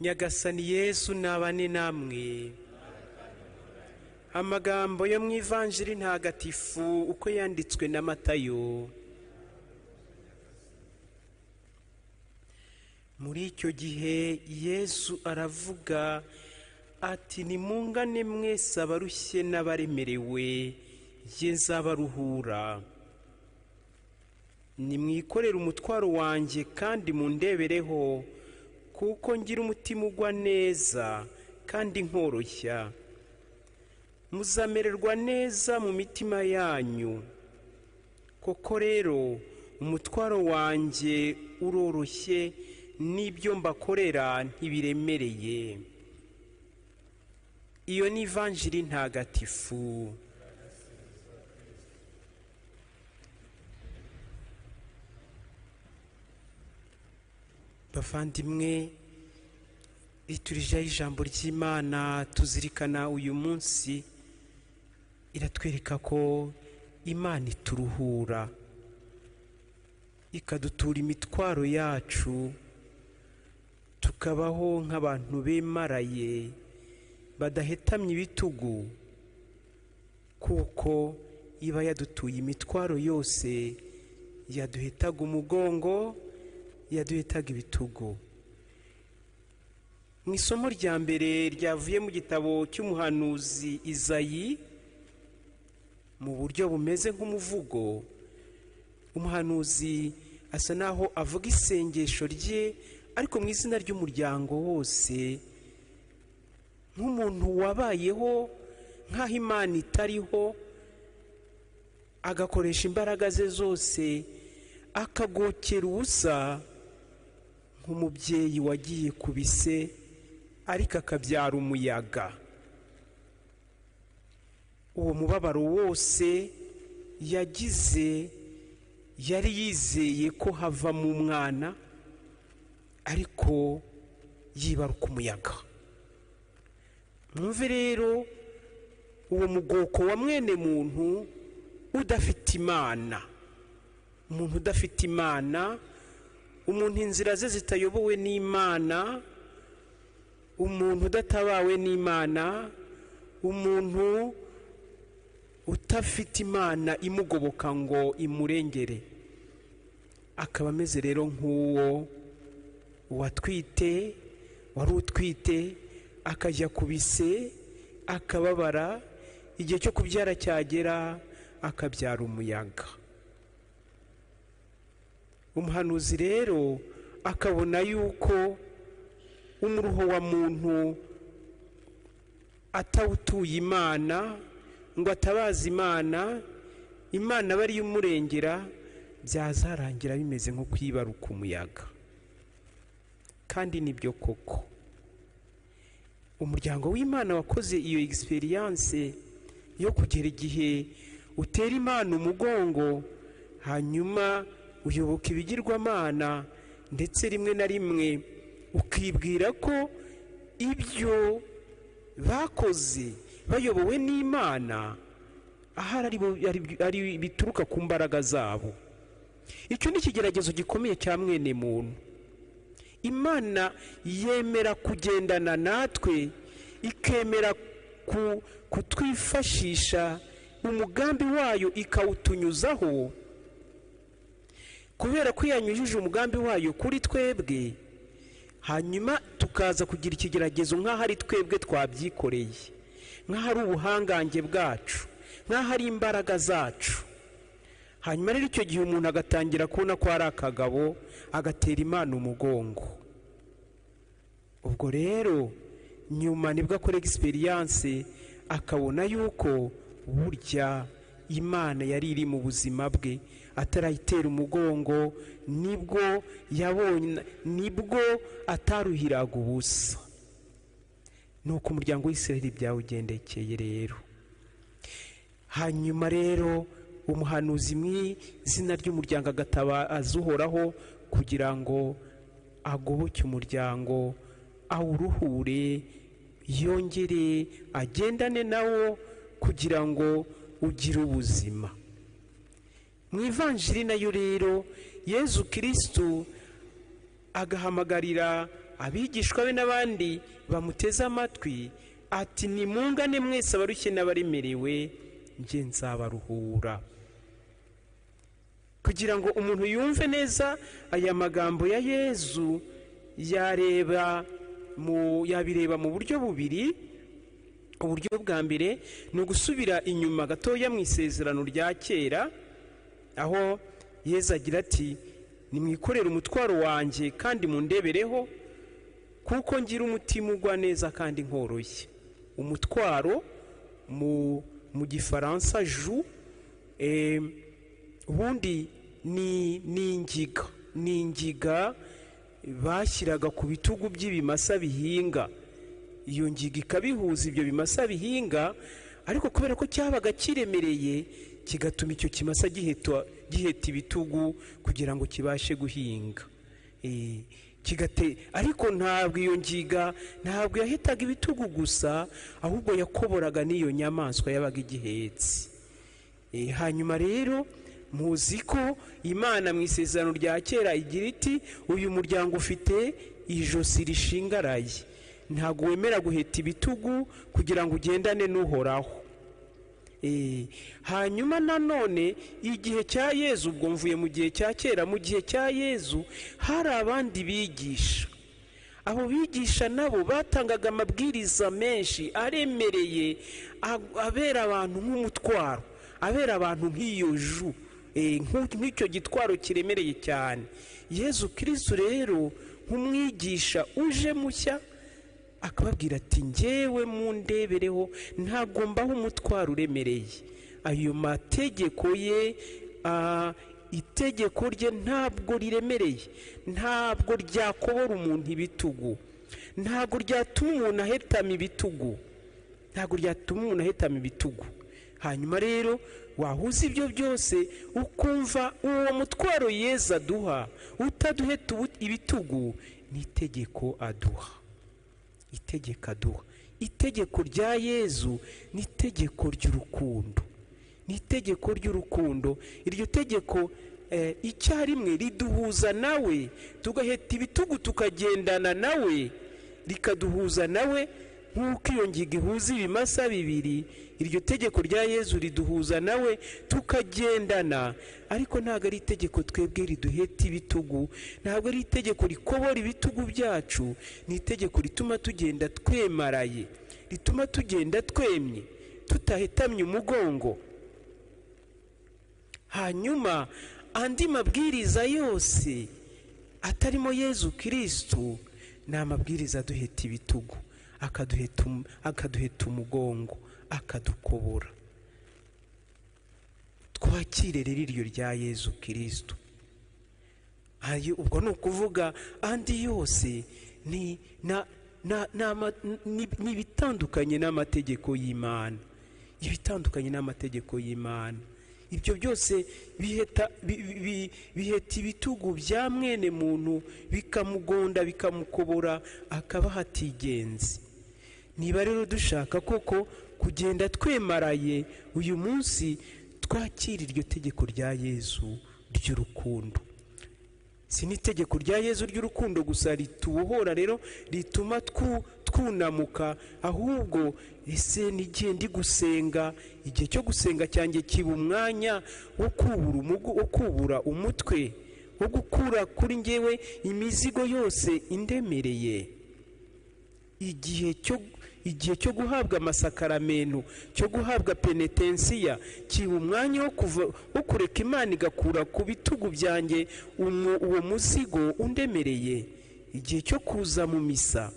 nyagasani yesu ntabane namwe amagambo yo mu ivanjiri ntagatifu uko yanditswe na matayo muri icyo gihe yesu aravuga ati nimungane mwese abarushye n'abaremerewe ye nzabaruhura nimwikorere umutwaro wanjye kandi mundebereho kuko ngira umutima ugwa neza kandi nkoroshya muzamererwa neza mu mitima yanyu koko rero umutwaro wanjye uroroshye n'ibyo mbakorera ntibiremereye iyo ni ivanjiri ntagatifu bavandimwe iturijeho ijambo ry'imana tuzirikana uyu munsi iratwereka ko imana ituruhura ikadutura imitwaro yacu tukabaho nk'abantu bemaraye badahetamye ibitugu kuko iba yadutuye imitwaro yose yaduhetaga umugongo yaduhitaga ibitugu mu isomo rya mbere ryavuye mu gitabo cy'umuhanuzi izayi mu buryo bumeze nk'umuvugo umuhanuzi asa naho avuga isengesho rye ariko mu izina ry'umuryango wose nk'umuntu wabayeho nk'aho imana itariho agakoresha imbaraga ze zose akagokera ubusa nk'umubyeyi wagiye ku bise ariko akabyara umuyaga uwo mubabaro wose yagize yari yizeye ko havamo umwana ariko yibaruka umuyaga mwumve rero uwo mugoko wa mwene muntu udafite imana umuntu udafite imana umuntu inzira ze zitayobowe n'imana umuntu udatabawe n'imana umuntu utafite imana imugoboka ngo imurengere akaba ameze rero nk'uwo watwite wari utwite akajya ku bise akababara igihe cyo kubyara cyagera akabyara umuyaga umuhanuzi rero akabona yuko umuruho wa muntu atawutuye imana ngo atabaze imana imana aba ariyo umurengera byazarangira bimeze nko kwibaruka umuyaga kandi nibyo koko umuryango w'imana wakoze iyo egisperiyanse yo kugera igihe utera imana umugongo hanyuma uyoboka ibigirwamana ndetse rimwe na rimwe ukibwira ko ibyo bakoze bayobowe n'imana ahari ari bituruka ku mbaraga zabo icyo ni ikigeragezo gikomeye cya mwene muntu imana yemera kugendana natwe ikemera kutwifashisha umugambi wayo ikawutunyuzaho kubera ko yanyujije umugambi wayo kuri twebwe hanyuma tukaza kugira ikigeragezo nk'aho ari twebwe twabyikoreye nk'aho ari ubuhangange bwacu nk'aho ari imbaraga zacu hanyuma rero icyo gihe umuntu agatangira kubona ko ari akagabo agatera imana umugongo ubwo rero nyuma nibwo akora egisperiyanse akabona yuko burya imana yari iri mu buzima bwe atarayitera umugongo nibwo yabonye nibwo ataruhiraga ubusa ni uko umuryango w'isiraheli byawugendekeye rero hanyuma rero umuhanuzi mu izina ry'umuryango agatabaza uhoraho kugira ngo agoboke umuryango awuruhure yongere agendane nawo kugira ngo ugire ubuzima mu ivanjiri nayo rero yezu kirisitu agahamagarira abigishwa be n'abandi bamuteze amatwi ati nimungane mwese abarushye n'abaremerewe njye nzabaruhura kugira ngo umuntu yumve neza aya magambo ya yezu yareba mu yabireba mu buryo bubiri uburyo bwa mbere ni ugusubira inyuma gatoya mu isezerano rya kera aho yezu agira ati nimwikorere umutwaro wanjye kandi mundebereho kuko ngira umutima ugwa neza kandi nkoroshye umutwaro mu gifaransa ju ubundi ni ingiga ni ingiga bashyiraga ku bitugu by'ibimasa bihinga iyo ngiga ikabihuza ibyo bimasa bihinga ariko kubera ko cyabaga kiremereye kigatuma icyo kimasa giheta ibitugu kugira ngo kibashe guhinga ariko ntabwo iyo ngiga ntabwo yahitaga ibitugu gusa ahubwo yakoboraga n'iyo nyamaswa yabaga igihetse hanyuma rero muzi ko imana mu isezerano rya kera igira iti uyu muryango ufite ijosi rishingaraye ntabwo wemera guheta ibitugu kugira ngo ugendane n'uhoraho hanyuma nanone igihe cya yezu ubwo mvuye mu gihe cya kera mu gihe cya yezu hari abandi bigisha abo bigisha nabo batangaga amabwiriza menshi aremereye abera abantu nk'umutwaro abera abantu nk'iyo ju nk'icyo gitwaro kiremereye cyane yezu kirisitu rero nk'umwigisha uje mushya akababwira ati ngewe mu ndebereho ntagombaho umutwaro uremereye ayo mategeko ye itegeko rye ntabwo riremereye ntabwo ryakobora umuntu ibitugu ntabwo ryatuma umuntu ahetama ibitugu ntabwo ryatuma umuntu ahetama ibitugu hanyuma rero wahuza ibyo byose ukumva uwo mutwaro yeza aduha utaduheta ibitugu ni itegeko aduha itegeko aduha itegeko rya yezu ni itegeko ry'urukundo ni itegeko ry'urukundo iryo tegeko icyarimwe riduhuza nawe tugaheta ibitugu tukagendana nawe rikaduhuza nawe nk'uko iyo ngiga ihuza ibimasa bibiri iryo tegeko rya yezu riduhuza nawe tukagendana ariko ntabwo ari itegeko twebwe riduheta ibitugu ntabwo ari itegeko rikobora ibitugu byacu ni itegeko rituma tugenda twemaraye rituma tugenda twemye tutahetamye umugongo hanyuma andi mabwiriza yose atarimo yezu kirisitu ni amabwiriza aduheta ibitugu akaduheta umugongo akadukobora twakire rero iryo rya yezu kirisitu ubwo ni ukuvuga andi yose ni ibitandukanye n'amategeko y'imana ibitandukanye n'amategeko y'imana ibyo byose biheta ibitugu bya mwene muntu bikamugonda bikamukobora akaba hatigenzi niba rero dushaka koko kugenda twemaraye uyu munsi twakira iryo tegeko rya yezu ry'urukundo si n'itegeko rya yezu ry'urukundo gusa ritubohora rero rituma twunamuka ahubwo ese n'igihe ndi gusenga igihe cyo gusenga cyanjye kiba umwanya wo kubura umutwe wo gukura kuri ngewe imizigo yose indemereye igihe cyo igihe cyo guhabwa amasakaramentu cyo guhabwa penetensiya kiba umwanya wo kureka imana igakura ku bitugu byanjye uwo muzigo undemereye igihe cyo kuza mu misa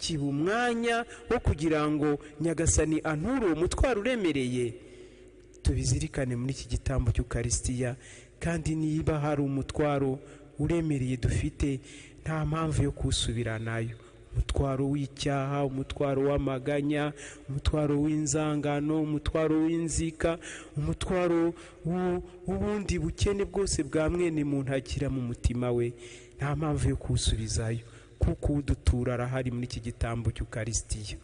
kiba umwanya wo kugira ngo nyagasani anture uwo mutwaro uremereye tubizirikane muri iki gitambo cy'ukarisitiya kandi niba hari umutwaro uremereye dufite nta mpamvu yo kuwusubiranayo umutwaro w'icyaha umutwaro w'amaganya umutwaro w'inzangano umutwaro w'inzika umutwaro w'ubundi bukene bwose bwa mwene muntu agira mu mutima we nta mpamvu yo kuwusubizayo kuko udutura arahari muri iki gitambo cy'ukarisitiya